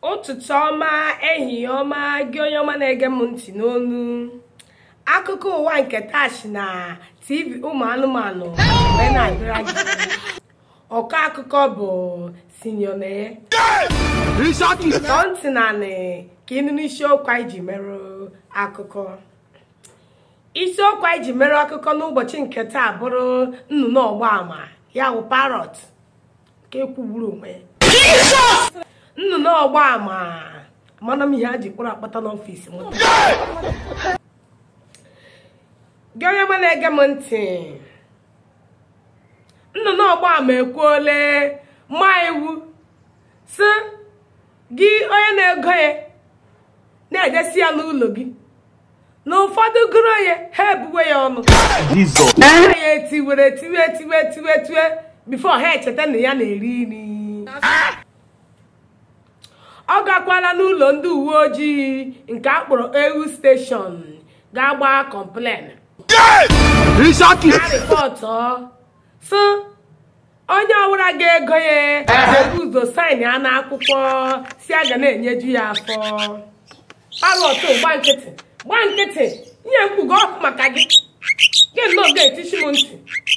ụtụtụ ọma ehihie ọma gị onye ọma na-ege m ntị n'olu akụkọ ụwa nke taa si na tv ụmụ anụmanụ wee na-abịara gị ọkọ akụkọ bụ sinyonaye tọọ ntị nanị ka ịnụ n'isiokwu anyị ji merụ akụkọ isiokwu anyị ji merụ akụkọ n'ụbọchị nke taa bụrụ nnụnụ ọgbaama ya bụ parrot nke kwugburu onwe ya nnụnụ ọgbaama mana m ihe ha ji kpọrọ akpata n'ọfịs m gị onye ma na-ege m ntị nnụnụ ọgbaama ekwuole ma iwu sị gị onye na-ego ya na-ejesi ya n'ụlọ gị na ụfọdụ gụrụ ya ha ebuwe ya ọnụ ha ya etiwere etiwe etiwe etiwe etiwe bifo ha echeta na ya na-eri nri ọ gakwala n'ụlọ ndị uwe ojii nke akpọrọ ewu steshọn ga-agba kọmplen ha rịpọtụ sị onye ọbụla ga-ego ya ebu ụzọ saịn ya n'akwụkwọ si a ga na-enyeju ya afọ parọt gba nkịtị gba nkịtị nye mkpugo ọkụ maka gị gị nnọọ ga-etichi m ntị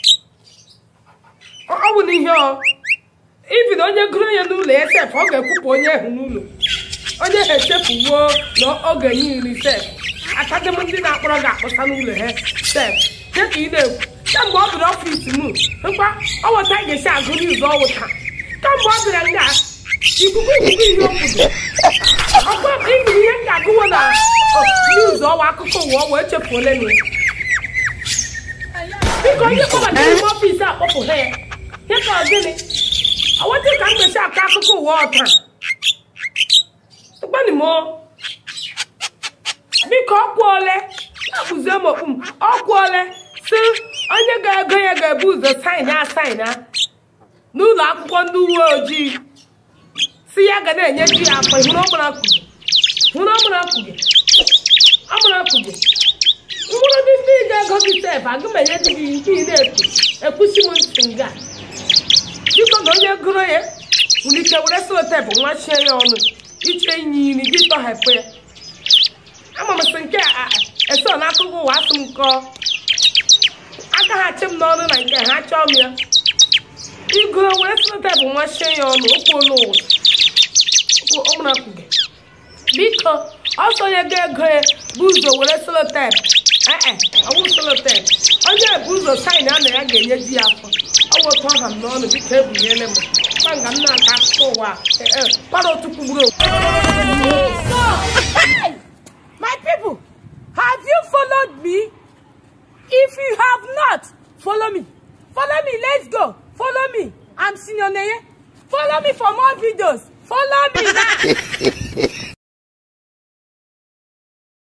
ọ bụ na ihe ọ ibi na onye gụrụ onye n'ụlọ ya sef ọ ga-ekwupụ onye ahụ n'ụlọ onye ha echefuwo na ọ ga-enye iri sef akademi ndị na-akpọrọ ga-akpọsa n'ụlọ ha sef dịka ị na-ekwu kemgbe ọ bịara ọfịs m nkwa ọ weta ga-esi agụ n'izu ọ wụta kemgbe ọ bịara nga ikuku ikuku ihe okwudo ọkwa ibi ihe m ga-agụwo na n'izu ọwa akụkọ ụwa ọ wee chefuole na ya biko onye kpọbata n'ime ọfịs akpọpụ ha ya ya ka ọ gịnị ọwọtí ka m gbèsè àká akụkọ ụwa ọta gbanimo biko ọkwụ ole akpụzie m okpu m ọkwụ ole si onye ga-ego ya ga-ebu ụzọ saịn a saịn a n'ụlọ akwụkwọ ndị uwe ojii si ya ga na-enye ji ya afọ hụrụ ọmụrụ akwụgị hụrụ ọmụrụ akwụgị ọmụrụ akwụgị mkpụrụ ndị ndị ga-ego gị sef agụmenye dị gị nke ị na-ekwu ekwusi m ntị nga biko na onye gụrụ ya wulite were selotepụ nwachie ya ọnụ iche inye iri gị tọhapụ ya ama m sị nke a eso n'akụkọ ụwa asị m kọọ aka ha chi m n'ọnụ na nke ha chọọ m ya igụrụ were selotepụ nwachie ya ọnụ okpuolu ụwa ụmụnakwuge biko ọsọ onye ga-ego ya bụ ụzọ were selotepụ ee ọwụ selotepụ onye bụ ụzọ saịn a na ya ga-enye di ya afọ ọ wụtụ ọha m n'ọnụ biko ebunyele m kpanga m na-aka akụkọ ụwa kpara otu kwugburu Hey! My people, have you followed me? If you have not, follow me. Follow me, let's go. Follow me. I'm Senior Neye. Follow me for more videos. Follow me now.